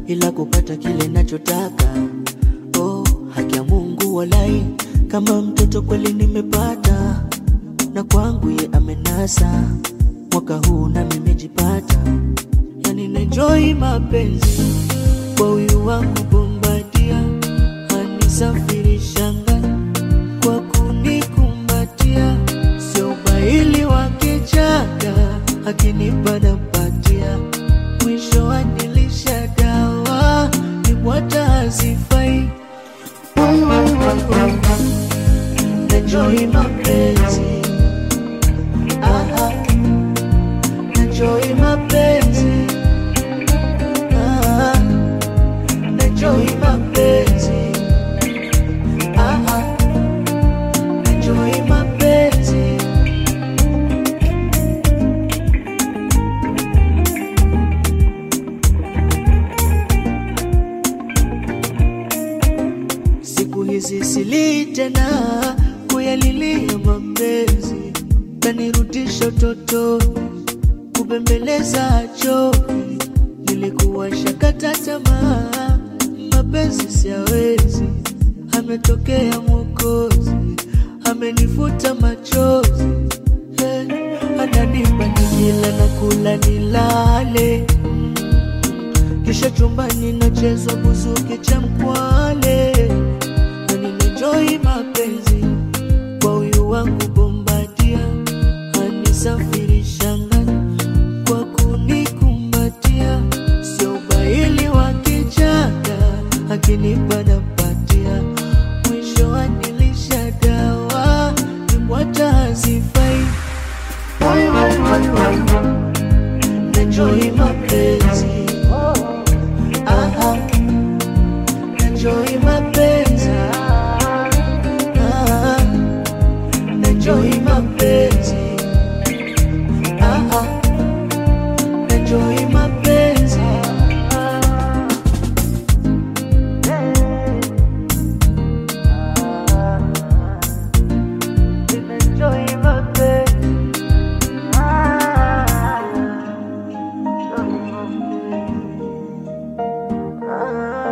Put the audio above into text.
ila kupata kile nachotaka. Oh, haki ya Mungu walai, kama mtoto kweli nimepata, na kwangu ye amenasa. Mwaka huu na nimejipata, yani naenjoy mapenzi kwa huyu wangu Bombadia, anisafirisha ngani kwa kunikumbatia, sio ubaili wa kichaka, akinipa nampatia, mwisho anilisha dawa, nibwata hazifai. Enjoy mapenzi, aha, enjoy mapenzi, aha, enjoy mapenzi, aha, enjoy mapenzi. Siku hizi sili tena kuyalilia mapenzi, kanirudisha utotoni, kubembeleza choki. Nilikuwa shakata tamaa, mapenzi siyawezi. Ametokea Mwokozi, amenifuta machozi, eh, ananipa nikila na kula nilale kisha chumbani nachezwa buzuki cha mkwale, na ninenjoi mapenzi kwa huyu wangu Bombadia, anisafirisha ngani kwa kunikumbatia, sio ubaili wa kichaka, akinipa nampatia, mwisho anilisha dawa, nibwata hazifai. Enjoy mapenzi Aha, enjoy